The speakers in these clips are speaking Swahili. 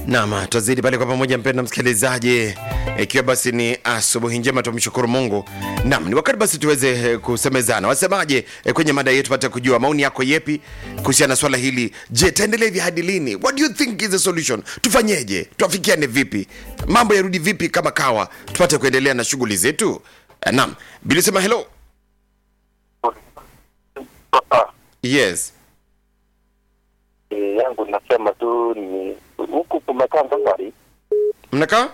Naam, tuzidi pale kwa pamoja, mpenda msikilizaji, ikiwa basi ni asubuhi njema, tumshukuru Mungu. Naam, ni wakati basi tuweze eh, kusemezana. Wasemaje eh, kwenye mada yetu, pata kujua maoni yako yepi kuhusiana na swala hili. Je, taendelea hivi hadi lini? What do you think is the solution? Tufanyeje? Tuafikiane vipi? Mambo yarudi vipi kama kawa, tupate kuendelea na shughuli zetu? Eh, Naam, bilisema hello. Yes. Eh, yangu nasema tu ni huku kumekaa mbali Mnakaa?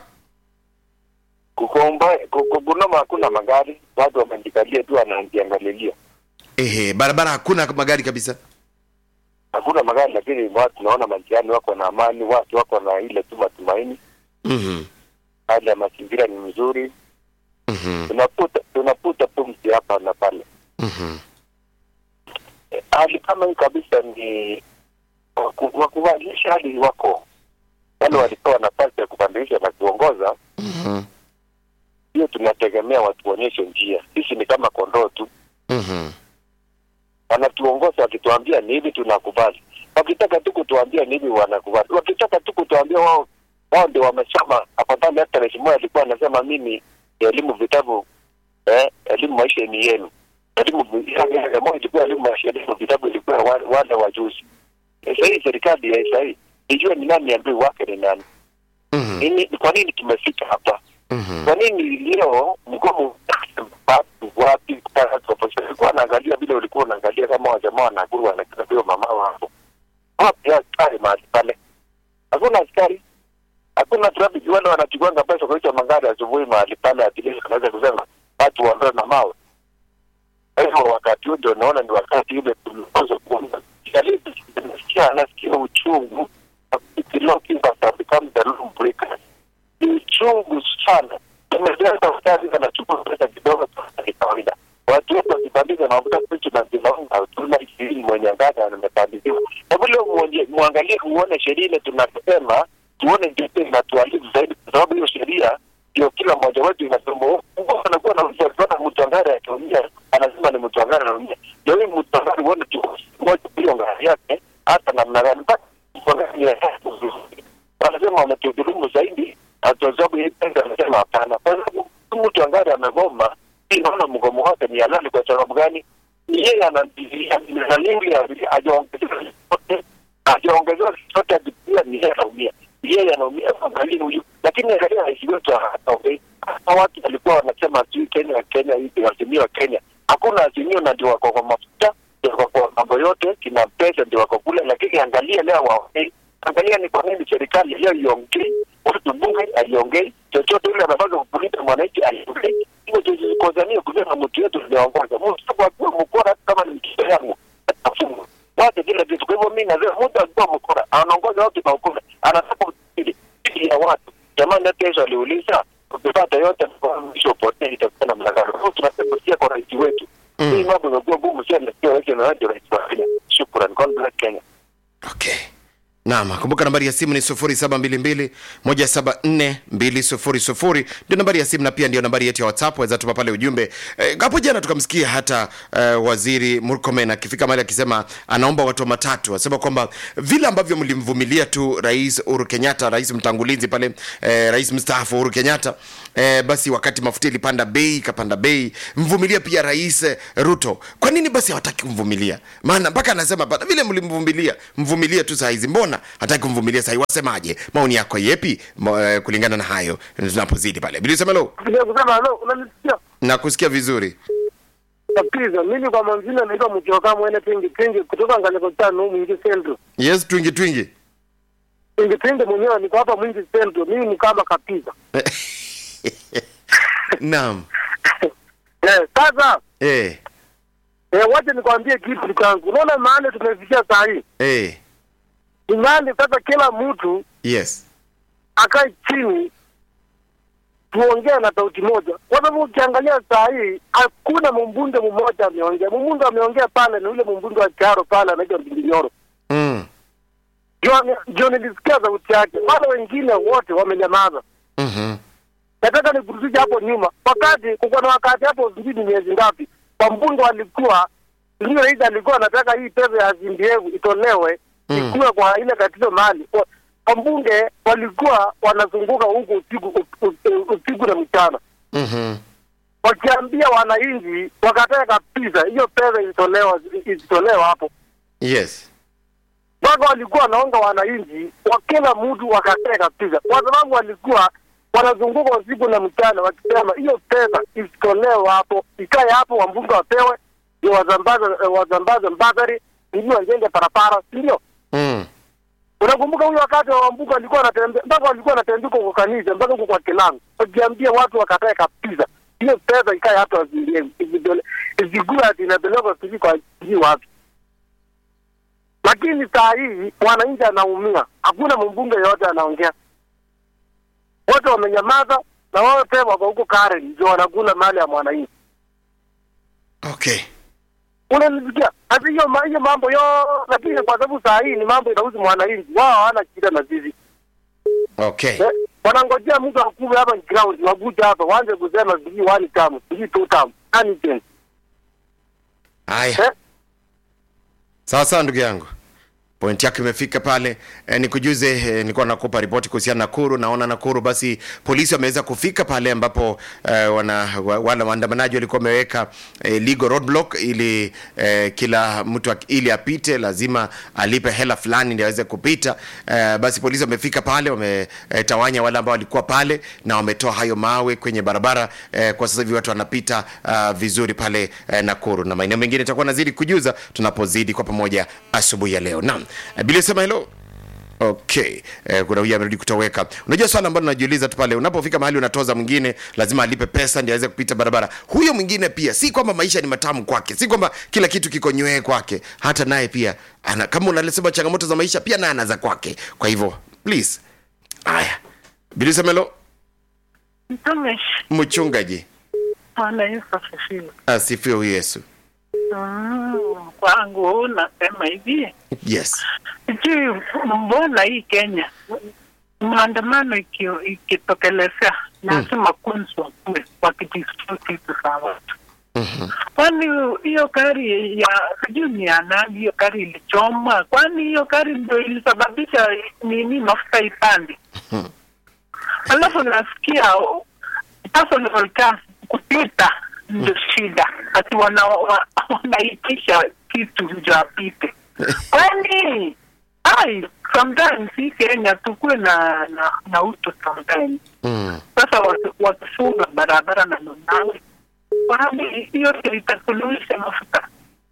kukomba kugunoma, hakuna magari, watu wamejikalia tu wanajiangalilia, Ehe, barabara hakuna magari kabisa. hakuna magari, lakini watu tunaona majiani wako na amani, watu wako na ile tu matumaini, Mhm. hali ya mazingira ni mzuri, Mhm. tunaputa tunaputa pumzi hapa na pale. Mhm. Eh, hali kama hii kabisa ni waku- wakubadilisha hali wako wale walipewa nafasi ya kubadilisha na kuongoza Mhm. hiyo tunategemea watuonyeshe njia. Sisi ni kama kondoo tu, Mhm. wanatuongoza wakituambia ni hivi, tunakubali. Wakitaka tu kutuambia ni hivi, wanakubali. Wakitaka tu kutuambia wao wao ndio wamesoma. Afadhali hata rais Moi alikuwa anasema mimi elimu vitabu eh, elimu maisha ni yenu. Elimu vi- Moi ilikuwa elimu maisha, elimu vitabu ilikuwa wa- wale wajuzi. Eh, Sasa hii serikali ya sasa hii ijue ni nani adui wake ni nani. Mhm. Nini, kwa nini tumefika hapa? Mhm. kwa nini leo mgomo watu wapi ulikuwa naangalia vile ulikuwa unaangalia kama wajamaa wanaguru wanakita vile mama hapo wapi askari mahali pale hakuna askari hakuna trafiki wale wanachukuanga pesa kuita magari asubuhi mahali pale atilisi anaweza kusema watu waondoe na mawe kwa hivyo wakati huu ndio naona ni wakati ule tulipaswa kuanza nasikia nasikia uchungu become the law breakers ni uchungu sana. Tumejaa daktari anachukua pesa kidogo tu ni kawaida. Watu wetu wakibandika mafuta kwetu na zinaunga tuna ishirini mwenye ngada amebandikiwa. Na vile muonye- muangalie muone sheria ile tunasema tuone ndio na tualifu zaidi kwa sababu hiyo sheria ndio kila mmoja wetu inasema huko anakuwa na mtu mtu angari akiumia anasema ni mtu angari anaumia. Ndio huyu mtu angari uone tu moja hiyo ngari yake hata namna gani mpaka mtu angari ya wanasema wametudhulumu zaidi, na kwa sababu hii pesa anasema hapana, kwa sababu huyu mtu angari amegoma. Hii naona mgomo wake ni halali. Kwa sababu gani? Ni yeye analingi ajaongezewa chochote, ajaongezewa chochote, akipiga ni yeye anaumia, Ni yeye anaumia. Angalia huyu, lakini angalia rais wetu haongei. Hata watu walikuwa wanasema sijui Kenya, Kenya hivi, azimio Kenya, hakuna azimio, na ndio wako kwa mafuta, ndio wako kwa mambo yote, kina pesa ndio wako kule, lakini angalia leo waongei angalia ni kwa nini serikali leo iongei, watu bunge aliongei, chochote ule anafanya kukulinda mwananchi aliongei. Hivyo tusikozania kusema mtu yetu tumeongoza mtu akiwa mkora, hata kama ni mtoto yangu atafungwa wache kila kitu. Kwa hivyo mimi nasema mtu akiwa mkora anaongoza watu na ukora, anataka utili ya watu. Jamani, hata Yesu aliuliza ukipata yote mwisho upotee, itakuwa na mlangano. Kwa hiyo tunasema sia kwa rais wetu Mm. hii mambo imekuwa ngumu sana, nasikia rais na radio rais wa Kenya. Shukran, God bless Kenya. Okay. Naam, kumbuka nambari ya simu ni 0722174200 ndio nambari ya simu na pia ndio nambari yetu ya WhatsApp. Waweza tuma pale ujumbe. Eh, Hapo jana tukamsikia hata eh, waziri Murkomen akifika mahali akisema anaomba watu wa matatu, asema kwamba vile ambavyo mlimvumilia tu Rais Uhuru Kenyatta, rais mtangulizi pale, eh, rais mstaafu Uhuru Kenyatta, eh, basi wakati mafuta ilipanda bei, ikapanda bei, mvumilia pia Rais eh, Ruto. Kwa nini basi hawataki kumvumilia? Maana mpaka anasema bana, vile mlimvumilia, mvumilie tu saa hizi, mbona hataki kumvumilia saa hii? Wasemaje? Maoni yako yepi Mo- eh, kulingana na hayo tunapozidi pale? Bili semelo, Kuja kusema halo, unanisikia? nakusikia vizuri. Kabisa. Mimi kwa manzina naitwa Mchoka Mwene Pingi Pingi kutoka Ngaleko tano Mwingi Central. Yes, twingi twingi. Pingi Pingi mwenyewe niko hapa Mwingi Central. Mimi ni kama kabisa. Naam. Eh, sasa Eh, eh, wacha nikwambie kitu changu. Unaona maana tumefikia saa hii. eh, Imani sasa kila mtu yes. akae chini tuongee na sauti moja, kwa sababu ukiangalia saa hii hakuna mbunge mmoja ameongea. Mbunge ameongea pale ni ule mbunge wa Kiaro pale anaitwa Mbilinyoro. Mm. Ndio- ndio nilisikia sauti yake, wale wengine wote wamenyamaza. Mhm. Nataka nikurudishe hapo nyuma, wakati kuko na wakati hapo, sijui ni miezi ngapi, kwa mbunge walikuwa ndio rais alikuwa anataka hii pesa ya CDF itolewe Mm. ikuwe kwa ile tatizo mali wabunge walikuwa wanazunguka huku usiku usiku na mchana Mhm. wakiambia wananchi wakatae kabisa hiyo pesa isitolewa isitolewa hapo Yes. mpaka walikuwa wanaonga wananchi wa kila mtu wakatae kabisa kwa sababu walikuwa wanazunguka usiku na mchana wakisema hiyo pesa isitolewe hapo ikae hapo wambunge wapewe ndio wazambaze wazambaze mbadhari ili wajenge barabara si ndio Mm. unakumbuka huyo wakati wa wambunge walikuwa wanatembea mpaka walikuwa wanatembea kwa kanisa mpaka huko kwa kilango wakiambia watu wakatae kabisa hiyo pesa ikae hapo isigua ati inapelekwa sijui kwa sijui wapi lakini saa hii wananchi anaumia hakuna mbunge yoyote anaongea wote wamenyamaza na wote wako huko Karen ndio wanakula mali ya mwananchi Okay. unanisikia hata hiyo ma- hiyo mambo yo lakini kwa sababu saa hii ni mambo inahusu mwananchi wao hawana shida na sisi Okay. Eh, wanangojea mtu akuwe hapa ground wakuja hapa waanze kusema sijui one term sijui two term nani tena Haya. eh Sawa sawa ndugu yangu. Point yako imefika pale. E, nikujuze e, nilikuwa nakupa ripoti kuhusiana na Nakuru. Naona Nakuru basi polisi wameweza kufika pale ambapo e, wana wa- wale waandamanaji walikuwa wameweka e, legal roadblock ili e, kila mtu ak- ili apite lazima alipe hela fulani ndio aweze kupita. E, basi polisi wamefika pale wametawanya wale ambao walikuwa pale na wametoa hayo mawe kwenye barabara e, kwa sasa hivi watu wanapita uh, vizuri pale e, Nakuru na maeneo mengine itakuwa nazidi kujuza tunapozidi kwa pamoja asubuhi ya leo. Naam. E, Bili sema hello. Okay. Eh, kuna huyu amerudi kutoweka. Unajua swala ambalo najiuliza tu pale unapofika mahali unatoza mwingine lazima alipe pesa ndio aweze kupita barabara. Huyo mwingine pia si kwamba maisha ni matamu kwake, si kwamba kila kitu kiko nywee kwake. Hata naye pia ana kama unalisema changamoto za maisha pia naye anaza kwake. Kwa hivyo please. Haya. Bili sema hello. Mtumishi, Mchungaji. Bwana Yesu asifiwe. Asifiwe huyu Yesu. Mm, kwangu nasema hivi, Yes. sijui mbona hii Kenya maandamano iki- ikitokelezea lazima kwanza wakuwe wakidispute vitu za watu. Mhm. Kwani hiyo gari ya sijui ni ya nani, hiyo gari ilichomwa? Kwani hiyo gari ndio ilisababisha nini mafuta ipande? Alafu nasikia personal cars kupita ndio shida, ati wana, wa- wanaitisha kitu ndio apite. Kwani ai, sometimes hii Kenya tukuwe na, na, na uto sometimes. Mm. Sasa watu- wakifunga barabara na lunawe, kwani hiyo ndio itasuluhisha mafuta?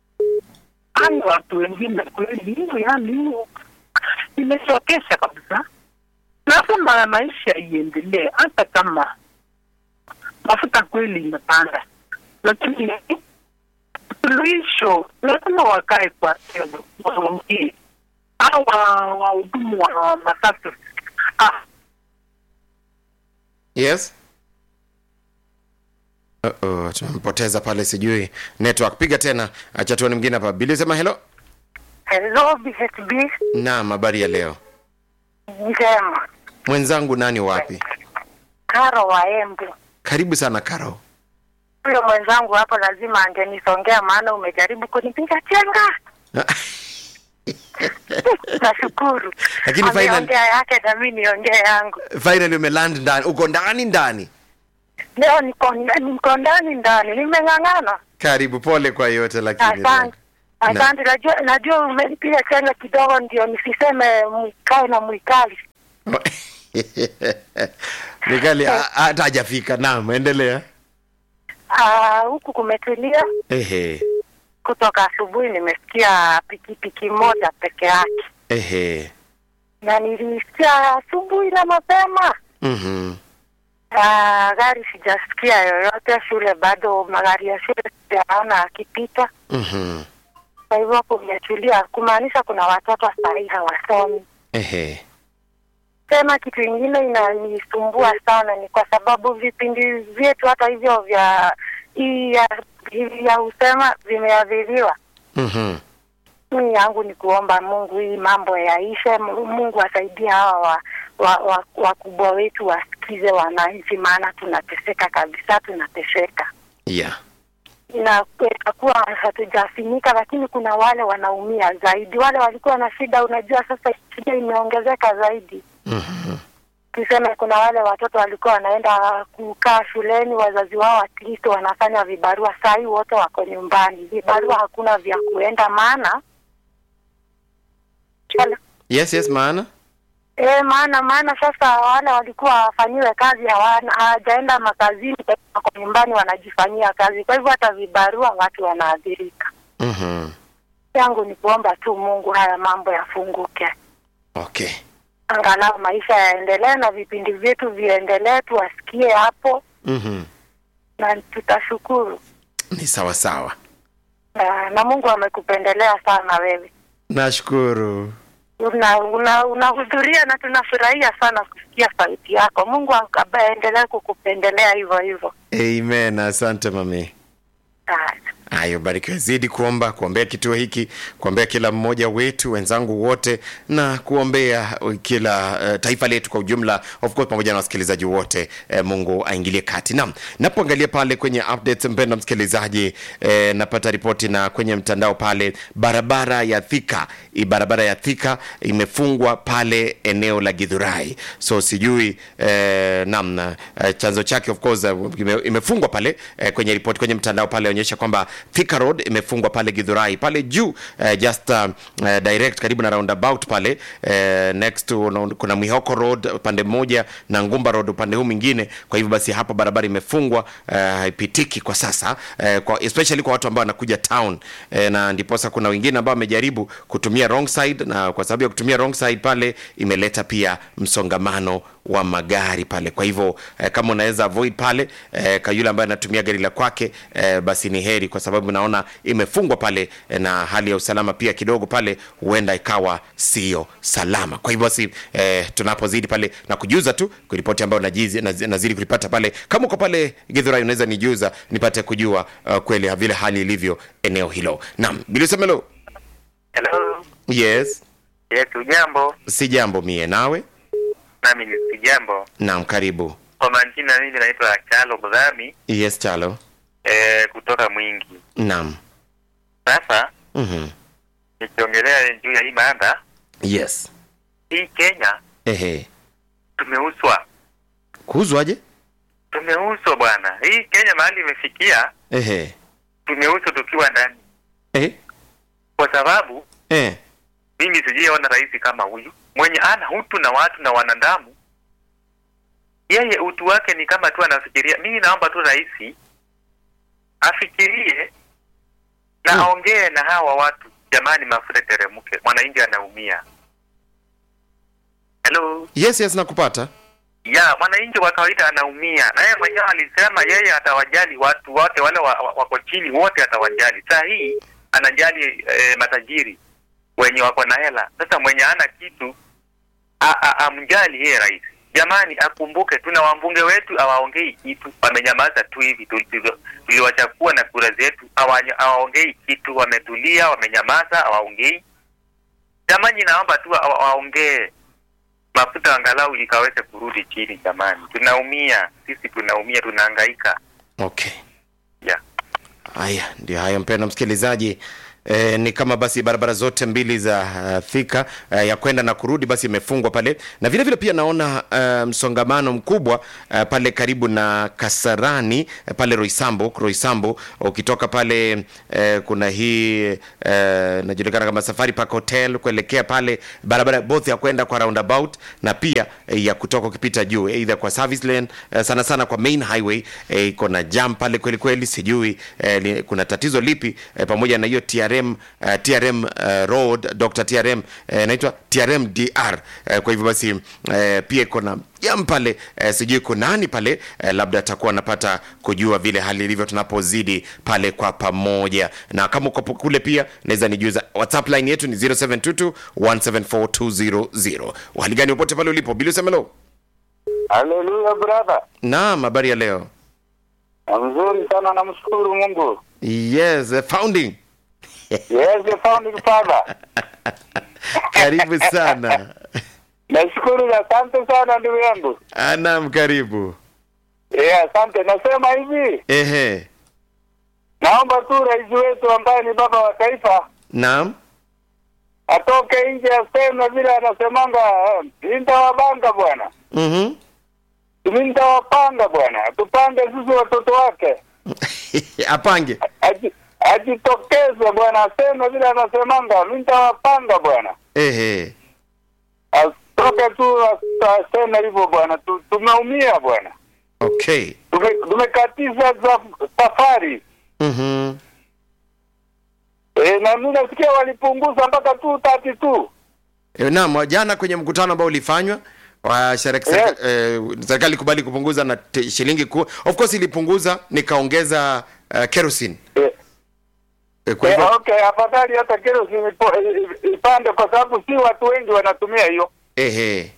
Ai, watu wengine kweli hiyo, yani hiyo imechokesha kabisa. Lazima maisha iendelee, hata kama mafuta kweli imepanda, lakini suluhisho lazima wakae kwa tebo, waongee au wa- wahudumu wa matatu ah, Yes. Uh-oh, tumempoteza pale sijui network. Piga tena, acha tuone mwingine hapa. Bili sema hello. Hello, BHB. Naam, habari ya leo. Njema. Mwenzangu nani wapi? Karo wa Embu. Karibu sana Karo. Huyo mwenzangu hapo lazima angenisongea, maana umejaribu kunipiga chenga. Nashukuru. Lakini final- Ameongea yake na mimi niongee yangu. Finally umeland ndani. Uko ndani ndani. Leo niko niko ndani ndani, nimeng'ang'ana. Karibu, pole kwa yote lakini. Asante. Asante, najua najua umenipiga chenga kidogo, ndio nisiseme mwikae na mwikali. Mikali ha- hata hajafika. Naam, endelea. Ah, huku kumetulia Ehe. kutoka asubuhi, nimesikia pikipiki moja peke yake. Ehe. na nilisikia asubuhi na mapema. Mhm. Ah, gari sijasikia yoyote, shule bado, magari ya shule sijaona akipita. Mhm. Kwa hivyo kumetulia, kumaanisha kuna watoto sahii hawasomi. Ehe. Tena kitu ingine inanisumbua sana ni kwa sababu vipindi vyetu hata hivyo vya hii ya, hii ya usema vimeadhiriwa. Mhm. Mimi yangu ni kuomba Mungu hii mambo yaishe, Mu- Mungu asaidie hawa wa, wa, wa, wakubwa wetu wasikize wananchi, maana tunateseka kabisa, tunateseka Yeah. na itakuwa hatujafinyika, lakini kuna wale wanaumia zaidi, wale walikuwa na shida. Unajua sasa shida imeongezeka zaidi. tuseme kuna wale watoto walikuwa wanaenda kukaa shuleni, wazazi wao at least wanafanya vibarua. Saa hii wote wako nyumbani, vibarua hakuna vya kuenda, maana yes yes maana E, maana maana sasa wale walikuwa wafanyiwe kazi hawana hawajaenda makazini, wako nyumbani wanajifanyia kazi. Kwa hivyo hata vibarua watu wanaathirika. Mhm. Yangu ni kuomba tu Mungu haya mambo yafunguke, okay angalau maisha yaendelee na vipindi vyetu viendelee, tuwasikie hapo Mhm. na tutashukuru. ni sawa sawa Na, na Mungu amekupendelea sana wewe, nashukuru una una- unahudhuria na tunafurahia sana kusikia sauti yako. Mungu aendelee kukupendelea hivyo hivyo. amen asante mami Haya. hayo barikiwe zidi kuomba kuombea kituo hiki kuombea kila mmoja wetu wenzangu wote na kuombea kila uh, taifa letu kwa ujumla of course pamoja na wasikilizaji wote eh, mungu aingilie kati nam napoangalia pale kwenye updates mpenda msikilizaji eh, napata ripoti na kwenye mtandao pale barabara ya thika hii barabara ya thika imefungwa pale eneo la gidhurai so sijui eh, nam eh, chanzo chake of course eh, ime, imefungwa pale eh, kwenye ripoti kwenye mtandao pale onyesha kwamba Thika Road imefungwa pale Githurai pale juu eh, just uh, eh, direct karibu na roundabout pale eh, next to, una- kuna Mwihoko Road upande mmoja na Ngumba Road upande huu mwingine. Kwa hivyo basi hapa barabara imefungwa eh, haipitiki kwa sasa eh, kwa, especially kwa watu ambao wanakuja town eh, na ndiposa kuna wengine ambao wamejaribu kutumia wrong side, na kwa sababu ya kutumia wrong side pale imeleta pia msongamano wa magari pale. Kwa hivyo eh, kama unaweza avoid pale eh, kwa yule ambaye anatumia gari la kwake eh, basi ni heri, kwa sababu naona imefungwa pale eh, na hali ya usalama pia kidogo pale huenda ikawa sio salama. Kwa hivyo basi eh, tunapozidi pale na kujuza tu kuripoti ambayo najizi, naz, nazidi kulipata pale. Kama uko pale Githurai unaweza nijuza nipate kujua uh, kweli vile hali ilivyo eneo hilo. Naam, Bilisemelo. Hello. Yes, Yes, ujambo? si jambo mie nawe. Nami ni sijambo. Naam, karibu. Kwa majina mimi naitwa Chalo Mdhami Yes, Chalo. eh, kutoka Mwingi. Naam. Sasa Mhm. nikiongelea juu ya hii mada, Yes. hii Kenya Ehe. tumeuswa, Kuuzwaje? tumeuswa bwana. Hii Kenya mahali imefikia, Ehe. tumeuswa tukiwa ndani, Eh. kwa sababu Eh. mimi sijaona rais kama huyu mwenye ana utu na watu na wanadamu. Yeye utu wake ni kama tu anafikiria. Mimi naomba tu rais afikirie na Hmm. aongee na hawa watu, jamani, mafuta teremke, mwananchi anaumia. Hello, Yes, yes nakupata. ya mwananchi wa kawaida anaumia, na yeye mwenyewe alisema yeye atawajali watu wote wale wa- wa- wako chini wote atawajali. Saa hii anajali eh, matajiri wenye wako na hela. Sasa mwenye hana kitu a- a- amjali yeye rais. Jamani, akumbuke tuna wambunge wetu awaongei kitu, wamenyamaza tu hivi. Tuli- Tuliwachakua na kura zetu, hawa- hawaongei kitu, wametulia, wamenyamaza, hawaongei. Jamani, naomba tu wa- wa- waongee mafuta angalau ikaweze kurudi chini. Jamani, tunaumia sisi, tunaumia, tunahangaika. Okay. Yeah. Haya, ndio hayo mpendwa msikilizaji. E, ni kama basi barabara zote mbili za uh, Thika uh, ya kwenda na kurudi basi imefungwa pale, na vile vile pia naona uh, msongamano mkubwa uh, pale karibu na Kasarani uh, pale Roysambu Roysambu, ukitoka pale uh, kuna hii uh, najulikana kama Safari Park Hotel kuelekea pale barabara both ya kwenda kwa roundabout na pia eh, ya kutoka ukipita juu either kwa service lane eh, sana sana kwa main highway eh, iko na jam pale kweli kweli, sijui eh, li, kuna tatizo lipi eh, pamoja na hiyo TRM uh, TRM uh, road Dr TRM eh, naitwa TRM DR eh, kwa hivyo basi eh, pia iko na jam pale eh, sijui kuna nani pale eh, labda atakuwa anapata kujua vile hali ilivyo tunapozidi pale kwa pamoja, na kama uko kule pia naweza nijuza. WhatsApp line yetu ni 0722 174200. Hali gani popote pale ulipo, Bili Semelo? Haleluya brother, Naam, habari ya leo? mzuri sana, namshukuru Mungu. Yes, the founding. Yes, the founding father. Karibu sana. Nashukuru, asante sana ndugu yangu. Ah, Naam, karibu. Yeah, asante. Nasema hivi, Ehe. naomba tu rais wetu ambaye ni baba wa taifa Naam. atoke nje aseme vile anasemanga, mi nitawabanga bwana, Mhm. mi nitawapanga bwana, tupange sisi watoto wake, Apange. Aji- ajitokeze bwana, aseme vile anasemanga, mi nitawapanga bwana, Ehe. atoke tu as- aseme hivyo bwana, Tu- tumeumia bwana, Okay. Tume- tumekatiza za- safari Mhm. e, na mi nasikia walipunguza mpaka tu tati tu E, naam, jana kwenye mkutano ambao ulifanywa wa serikali Yes. eh, serikali kubali kupunguza na te- shilingi ku, of course ilipunguza nikaongeza uh, kerosene e, e, kwa Eh, hivyo okay, afadhali hata kerosene ipo- i- ipande kwa sababu si watu wengi wanatumia hiyo. ehe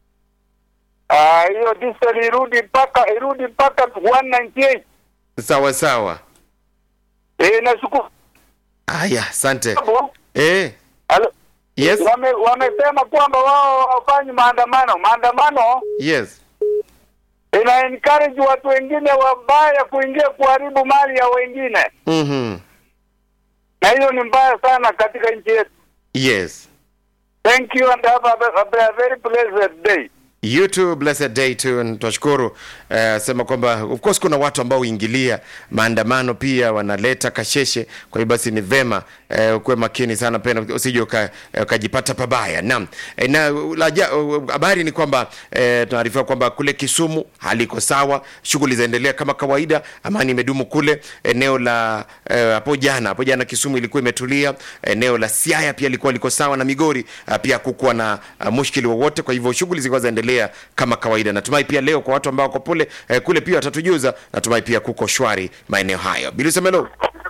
Ah, hiyo diesel irudi mpaka irudi mpaka 198. sawa sawa Eh, nashukuru. haya asante eh Alo, yes wame wamesema kwamba wao hawafanyi maandamano. Maandamano yes ina encourage watu wengine wabaya kuingia kuharibu mali ya wengine, mhm na hiyo ni mbaya sana katika nchi yetu. yes Thank you and have a, a, a very pleasant day. you too blessed day too and tunashukuru uh, sema kwamba of course kuna watu ambao huingilia maandamano pia wanaleta kasheshe kwa hiyo basi ni vema uh, ukuwe makini sana pena usije uka- eh, ukajipata pabaya naam Eh, na la ja- uh, habari ni kwamba eh, tunaarifiwa kwamba kule Kisumu haliko sawa shughuli zaendelea kama kawaida amani imedumu kule eneo la eh, hapo jana hapo jana Kisumu ilikuwa imetulia eneo la Siaya pia ilikuwa liko sawa na Migori uh, pia kukuwa na uh, mushkili wowote kwa hivyo shughuli zilikuwa zaendelea kama kawaida natumai pia leo kwa watu ambao wako pole eh, kule pia watatujuza natumai pia kuko shwari maeneo hayo bilisemelo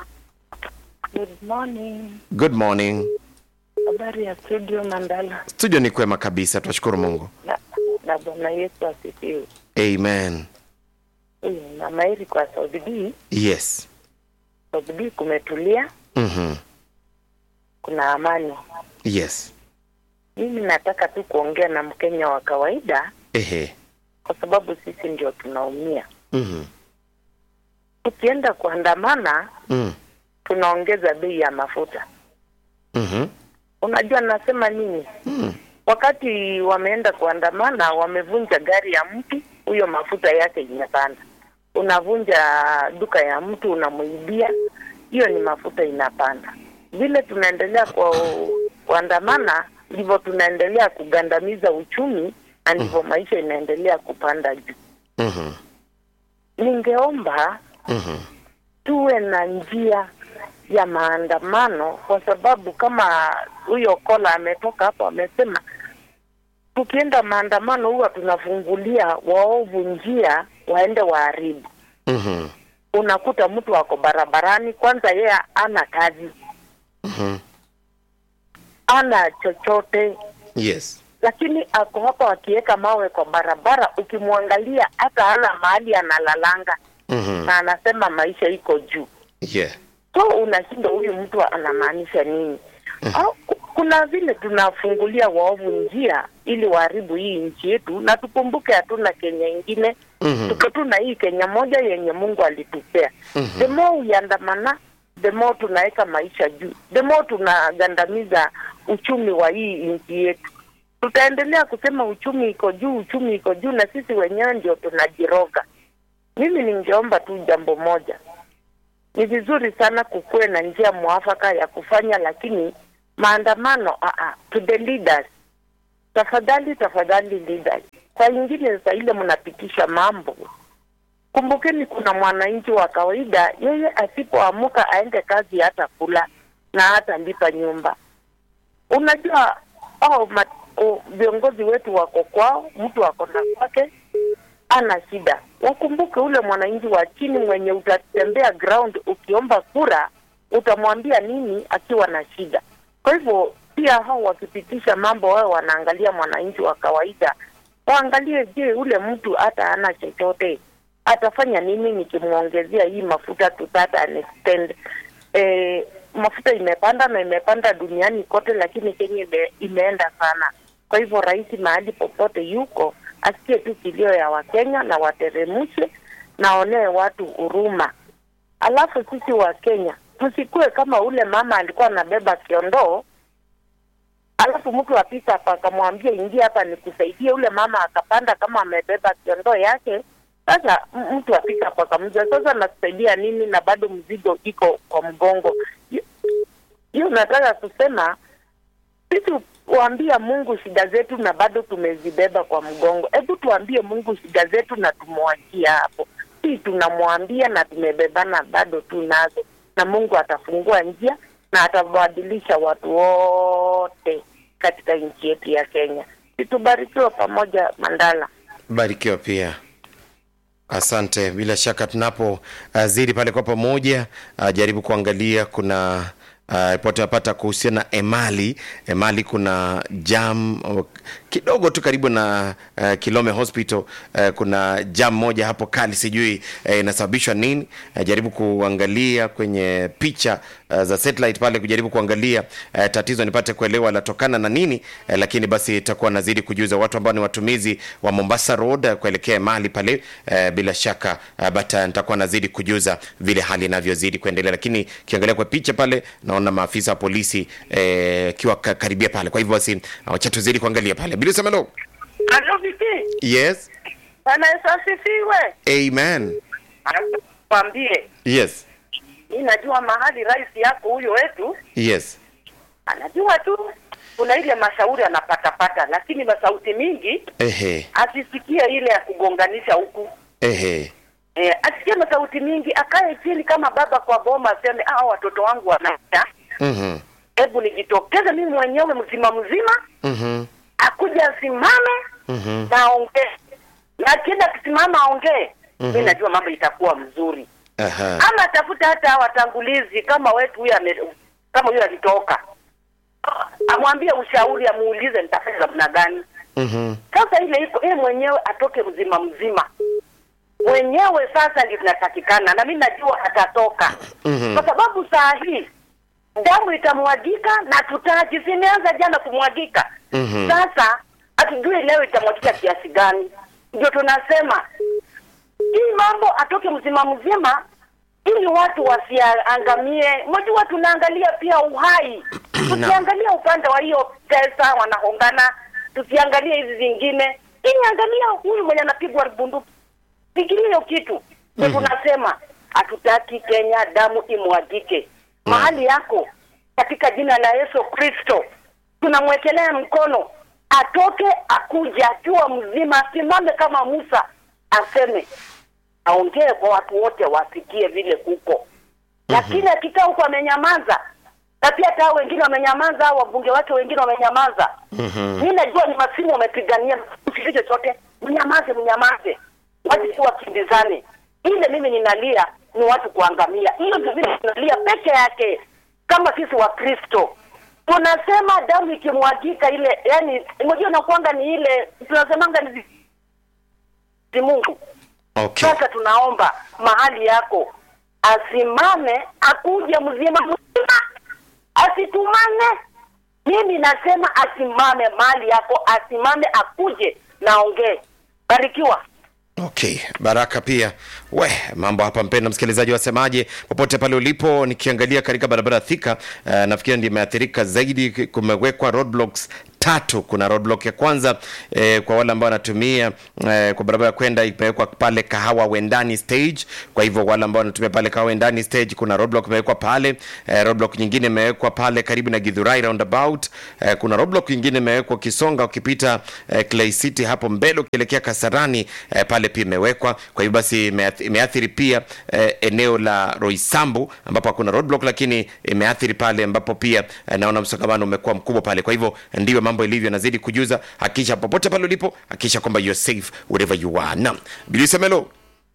Good morning. good morning Habari ya studio Mandala studio ni kwema kabisa tunashukuru Mungu na, na Bwana Yesu asifiwe. amen Eh, Na mairi kwa Saudi B, yes Saudi B kumetulia, mhm kuna amani. yes Mimi nataka tu kuongea na Mkenya wa kawaida, ehe kwa sababu sisi ndio tunaumia. mhm Tukienda kuandamana, mhm tunaongeza bei ya mafuta. mhm Unajua nasema nini? mhm Wakati wameenda kuandamana, wamevunja gari ya mtu, huyo mafuta yake imepanda. Unavunja duka ya mtu, unamuibia, hiyo ni mafuta inapanda. Vile tunaendelea kwa kuandamana, ndivyo tunaendelea kugandamiza uchumi na ndivyo maisha inaendelea kupanda juu. mhm Ningeomba mhm tuwe na njia ya maandamano, kwa sababu kama huyo kola ametoka hapo amesema, tukienda maandamano huwa tunafungulia waovu njia waende waharibu. mhm Unakuta mtu ako barabarani, kwanza yeye ana kazi, mhm ana chochote, yes lakini ako hapa akiweka mawe kwa barabara, ukimwangalia hata hana mahali analalanga, mhm na anasema maisha iko juu. yeah so unashindwa huyu mtu anamaanisha nini au ku- kuna vile tunafungulia waovu njia ili waharibu hii nchi yetu na tukumbuke hatuna kenya ingine Mhm. tuko tu na hii kenya moja yenye mungu alitupea Mhm. the more uiandamana the more tunaweka maisha juu the more tunagandamiza uchumi wa hii nchi yetu tutaendelea kusema uchumi iko juu uchumi iko juu na sisi wenyewe ndio tunajiroga mimi ningeomba tu jambo moja ni vizuri sana kukuwe na njia mwafaka ya kufanya, lakini maandamano uh -uh, to the leaders, tafadhali tafadhali leaders. Saa ingine saa ile mnapitisha mambo, kumbukeni, kuna mwananchi wa kawaida, yeye asipoamuka aende kazi hata kula na hata lipa nyumba. Unajua au ma, o, viongozi wetu wako kwao, mtu ako na kwake, ana shida. Wakumbuke ule mwananchi wa chini mwenye utatembea ground ukiomba kura, utamwambia nini akiwa na shida? Kwa hivyo pia hao wakipitisha mambo, wao wanaangalia mwananchi wa kawaida, waangalie, je, ule mtu hata ana chochote atafanya nini nikimwongezea hii mafuta to that an extent. Eh, mafuta imepanda na imepanda duniani kote, lakini Kenya ime, imeenda sana. Kwa hivyo rais mahali popote yuko asikie tu kilio ya Wakenya na wateremshe na onee watu huruma. Alafu sisi wa Kenya tusikue kama ule mama alikuwa anabeba kiondoo alafu mtu apita hapa akamwambia ingia hapa nikusaidie, ule mama akapanda kama amebeba kiondoo yake. Sasa m- mtu apita hapa akamjua, sasa nakusaidia nini na bado mzigo iko kwa mgongo? Hiyo- Hiyo nataka kusema sisi kuambia Mungu shida zetu na bado tumezibeba kwa mgongo. Hebu tuambie Mungu shida zetu na tumwachie hapo. Si tunamwambia na tumebebana bado tunazo, na Mungu atafungua njia na atabadilisha watu wote katika nchi yetu ya Kenya. Situbarikiwa pamoja, Mandala. barikiwa pia asante bila shaka tunapo uh, zidi pale kwa pamoja uh, jaribu kuangalia kuna uh, ripoti napata kuhusiana na emali emali kuna jam uh, kidogo tu karibu na uh, kilome hospital uh, kuna jam moja hapo kali sijui uh, inasababishwa nini uh, jaribu kuangalia kwenye picha uh, za satellite pale kujaribu kuangalia uh, tatizo nipate kuelewa latokana na nini uh, lakini basi itakuwa nazidi kujuza watu ambao ni watumizi wa Mombasa Road uh, kuelekea mali pale uh, bila shaka uh, but uh, nitakuwa nazidi kujuza vile hali inavyozidi kuendelea lakini kiangalia kwa picha pale naona maafisa wa polisi eh, kiwa ka- karibia pale kwa hivyo basi uh, wacha tuzidi kuangalia pale bila semelo Halo Viki, yes Bwana Yesu asifiwe. amen Kwambie, yes mi najua mahali rais yako huyo wetu yes anajua tu kuna ile mashauri anapatapata, lakini masauti mingi ehe asisikie ile ya kugonganisha huku ehe eh, asikie masauti mingi, akae chini kama baba kwa boma, aseme ah, watoto wangu wanaita, mhm hebu nijitokeze mimi mwenyewe mzima mzima, mhm akuja asimame mhm na aongee, na akienda akisimama aongee, mi najua mambo itakuwa mzuri. aha ama atafuta hata watangulizi kama wetu huyo ame- kama huyo alitoka amwambie ushauri amuulize nitafanya namna gani mhm sasa ile iko yeye mwenyewe atoke mzima mzima mwenyewe sasa ndio tunatakikana na mi najua atatoka Mhm. kwa sababu saa hii damu itamwagika na tutaji zimeanza jana kumwagika Mhm. sasa hatujui leo itamwagika kiasi gani ndio tunasema hii mambo atoke mzima mzima ili watu wasiangamie. Unajua, tunaangalia pia uhai, tusiangalia upande wa hiyo pesa wanahongana, tusiangalie hizi zingine, ili angalia huyu mwenye anapigwa bunduki, fikiria hiyo kitu. Ndio tunasema hatutaki Kenya damu imwagike mahali yako, katika jina la Yesu Kristo tunamwekelea mkono, atoke akuja akiwa mzima, asimame kama Musa, aseme aongee kwa watu wote wasikie vile kuko lakini akikaa huko amenyamaza na pia hata hao wengine wamenyamaza au wabunge wake wengine wamenyamaza Mhm. mi najua ni masimu wamepigania msiki chochote mnyamaze mnyamaze watu si wakimbizane ile mimi ninalia ni watu kuangamia hiyo ndio vile tunalia peke yake kama sisi wa kristo tunasema damu ikimwagika ile yani unajua nakuanga ni ile tunasemanga ni zi- mungu okay sasa tunaomba mahali yako asimame akuje mzima mzima asitumane mimi nasema asimame mahali yako asimame akuje naongee barikiwa okay baraka pia we mambo hapa mpenda msikilizaji wasemaje popote pale ulipo nikiangalia katika barabara ya thika uh, nafikiri ndio imeathirika zaidi kumewekwa roadblocks tatu kuna roadblock ya kwanza eh, kwa wale ambao wanatumia eh, kwa barabara ya kwenda imewekwa pale kahawa wendani stage kwa hivyo wale ambao wanatumia pale kahawa wendani stage kuna roadblock imewekwa pale eh, roadblock nyingine imewekwa pale karibu na githurai roundabout eh, kuna roadblock nyingine imewekwa kisonga ukipita eh, clay city hapo mbele ukielekea kasarani eh, pale pia imewekwa kwa hivyo basi imeath- imeathiri pia eh, eneo la roisambu ambapo hakuna roadblock lakini imeathiri pale ambapo pia eh, naona msongamano umekuwa mkubwa pale kwa hivyo ndivyo mambo ilivyo nazidi kujuza hakisha popote pale ulipo hakisha kwamba you're safe wherever you are naam bilisemelo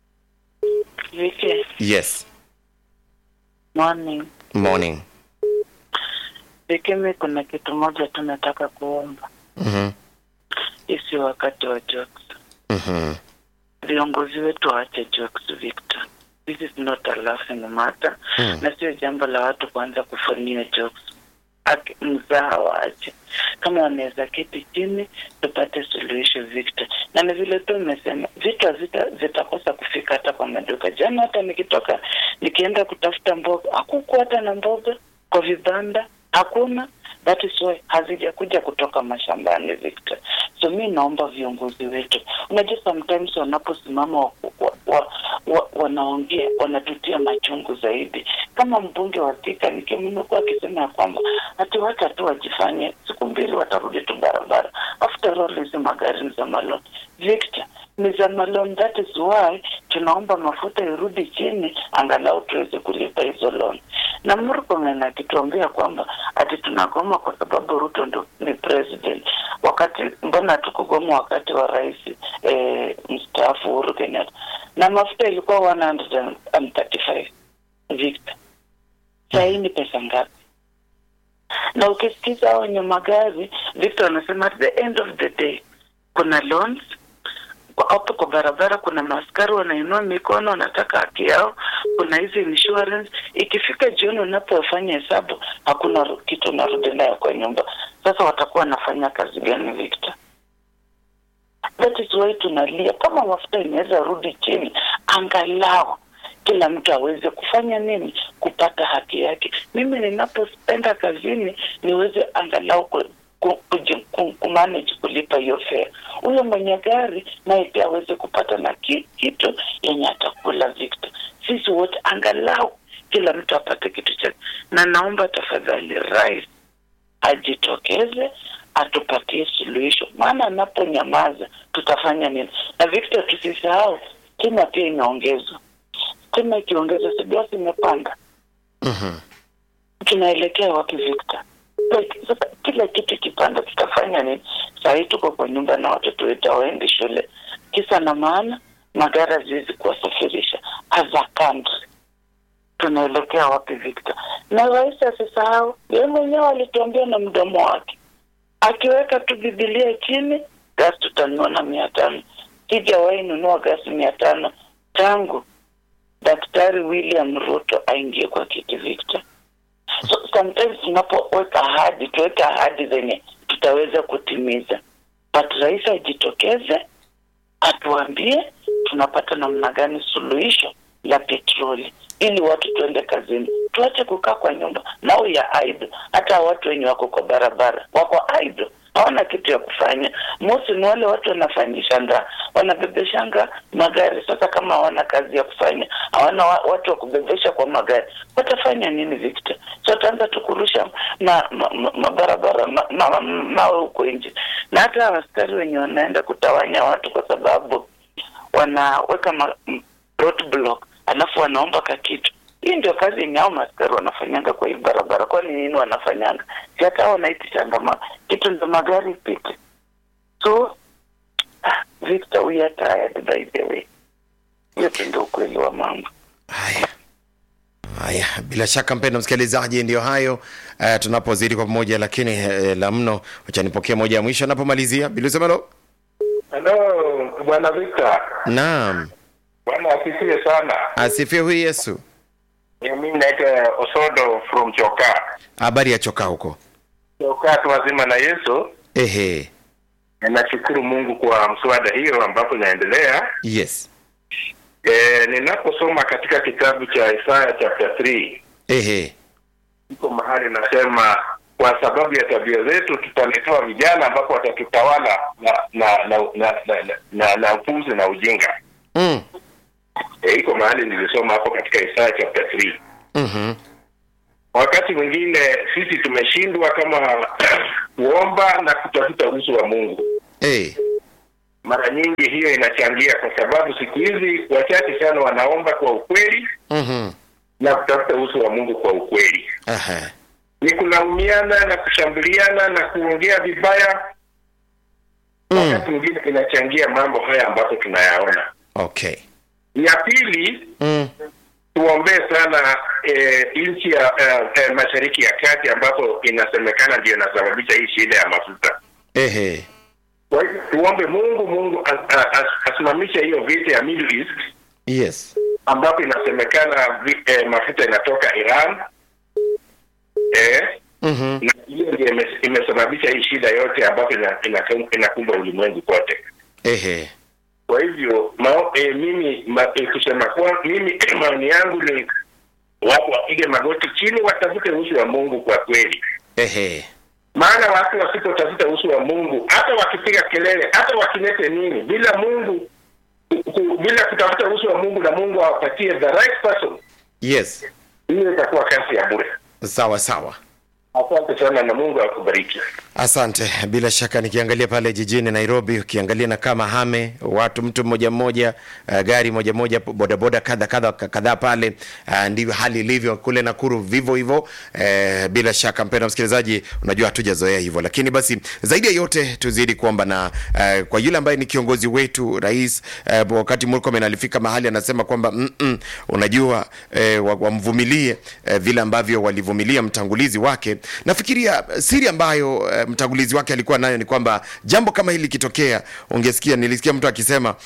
Viki, yes morning. morning Viki, mi kuna kitu moja tu nataka kuomba. Mhm, Isi wakati wa jokes. mhm, Viongozi wetu waache jokes, Victor. This is not a laughing matter Mm. na sio jambo la watu kuanza kufanyia jokes. Aki- Mzaha waache, kama wanaweza keti chini tupate suluhisho Victor. Na ni vile tu umesema vitu havita- vitakosa kufika hata kwa maduka. Jana hata nikitoka nikienda kutafuta mboga, hakukuwa hata na mboga kwa vibanda, hakuna that is why hazijakuja kutoka mashambani Victor. So mi naomba viongozi wetu, unajua sometimes wanaposimama wa, wa, wa, wa, wanaongea wanatutia machungu zaidi. Kama mbunge wa Thika nikimnukuu akisema ya kwamba hati wacha tu wajifanye, siku mbili watarudi tu barabara. After all hizi magari ni za maloni Victor, ni za maloni. That is why tunaomba mafuta irudi chini, angalau tuweze kulipa hizo loan. Na Murkomen akituambia kwamba ati tunagoma kwa sababu Ruto ndo ni president, wakati mbona tukugoma wakati wa rais eh, mstaafu Uhuru Kenyatta na mafuta ilikuwa 135 Victor, saa hii ni pesa ngapi? Na ukisikiza hao wenye magari Victor wanasema at the end of the day kuna loans kwa- hapo kwa barabara, kuna maaskari wanainua mikono, wanataka haki yao, kuna hizi insurance. Ikifika jioni, unapofanya hesabu, hakuna ru- kitu unarudi nayo kwa nyumba. Sasa watakuwa wanafanya kazi gani, Victor? That is why tunalia kama mafuta inaweza rudi chini, angalau kila mtu aweze kufanya nini, kupata haki yake. Mimi ninapoenda kazini niweze angalau ku, ku, kuji- ku, kumanage kulipa hiyo fare. Huyo mwenye gari naye pia aweze kupata na ki, kitu yenye atakula. Victor, sisi wote angalau kila mtu apate kitu chake, na naomba tafadhali rais ajitokeze atupatie suluhisho, maana anaponyamaza tutafanya nini? Na Victor, tusisahau stima pia imeongezwa. Stima ikiongezwa, sibiasi imepanda. Mhm. Tunaelekea wapi Victor? Like, Sasa kila kitu kipanda, tutafanya nini? Saa hii tuko kwa nyumba na watoto wetu hawaendi shule, kisa na maana magari haziwezi kuwasafirisha as a country tunaelekea wapi Victor? Na rais asisahau, yeye mwenyewe alituambia na mdomo wake, akiweka tu Bibilia chini, gasi tutanunua na mia tano. Sijawahi nunua gasi mia tano tangu Daktari William Ruto aingie kwa kiti Victor. So sometimes tunapoweka ahadi, tuweke ahadi zenye tutaweza kutimiza, but rais ajitokeze atuambie tunapata namna gani suluhisho la petroli ili watu tuende kazini, tuache kukaa kwa nyumba nao ya idle. Hata watu wenye wako kwa barabara wako idle, hawana kitu ya kufanya. Mosi ni wale watu wanafanyishanga, wanabebeshanga magari. Sasa kama hawana kazi ya kufanya, hawana wa, watu wa kubebesha kwa magari, watafanya nini Victor? So wataanza tu kurusha ma, ma, ma, mabarabara ma, ma, mawe huko nje, na hata askari wenye wanaenda kutawanya watu kwa sababu wanaweka ma, m- roadblock alafu wanaomba ka kitu. Hii ndio kazi yenye hao maaskari wanafanyanga kwa hii barabara. Kwani nini wanafanyanga? Si hata hao wanaitishanga ma, kitu ndio magari ipite. So ah, Victor, we are tired by the way. Hiyo tu ndio ukweli wa mambo. Haya. Haya, bila shaka mpendo msikilizaji, ndio hayo uh, tunapozidi kwa pamoja, lakini uh, la mno, wacha nipokee moja ya mwisho anapomalizia. Bilusemelo, Hello, bwana Victor. naam, Bwana asifiwe sana. asifiwe huyu Yesu. Eh, Mimi naitwa Osodo from Choka. Habari ya choka huko? Choka tu wazima na Yesu. Ehe, Na Nashukuru Mungu kwa mswada hiyo ambapo inaendelea. yes, E, ninaposoma katika kitabu cha Isaya chapter 3 ehe, iko mahali nasema kwa sababu ya tabia zetu tutaletewa vijana ambapo watatutawala na na na na, na, na, na, na upuzi na ujinga. mm. E, iko mahali nilisoma hapo katika Isaya chapter 3. mhm, Wakati mwingine sisi tumeshindwa kama kuomba na kutafuta uso wa Mungu. eh, Mara nyingi hiyo inachangia, kwa sababu siku hizi wachache sana wanaomba kwa ukweli mhm, na kutafuta uso wa Mungu kwa ukweli. aha, Ni kulaumiana na kushambuliana na kuongea vibaya. mm. Wakati mwingine inachangia mambo haya ambapo tunayaona. Okay, Ya pili, mm. tuombee sana e, nchi ya e, e, mashariki ya kati ambapo inasemekana ndio inasababisha hii shida ya mafuta. ehe, Kwa hivyo tuombe Mungu, Mungu as, as, asimamishe hiyo vita ya Middle East yes, ambapo inasemekana vi, eh, mafuta inatoka Iran eh, mhm, na hiyo ndio ime- imesababisha hii shida yote ambapo ina- ina- inakumba ulimwengu kote. ehe, Kwa hivyo mao, eh, mimi ma, eh, kusema kwa mimi maoni yangu ni watu wapige magoti chini, watafute uso wa Mungu kwa kweli. ehe, maana watu wasipotafuta uso wa mungu hata wakipiga kelele hata wakilete nini bila mungu ku- bila kutafuta uso wa mungu na mungu awapatie the right person yes hiyo itakuwa kazi ya bure sawa sawa asante sana na mungu akubariki asante bila shaka nikiangalia pale jijini nairobi ukiangalia na kama hame watu mtu mmoja mmoja uh, gari moja moja bodaboda kadha kadha kadhaa pale uh, ndivyo hali ilivyo kule nakuru vivyo hivyo uh, bila shaka mpenda msikilizaji unajua hatujazoea hivyo lakini basi zaidi ya yote tuzidi kuomba na uh, kwa yule ambaye ni kiongozi wetu rais uh, wakati murkomen alifika mahali anasema kwamba mm -mm, unajua uh, wa- wamvumilie uh, vile ambavyo walivumilia mtangulizi wake nafikiria eh, siri ambayo uh, mtangulizi wake alikuwa nayo ni kwamba jambo kama hili likitokea ungesikia nilisikia mtu akisema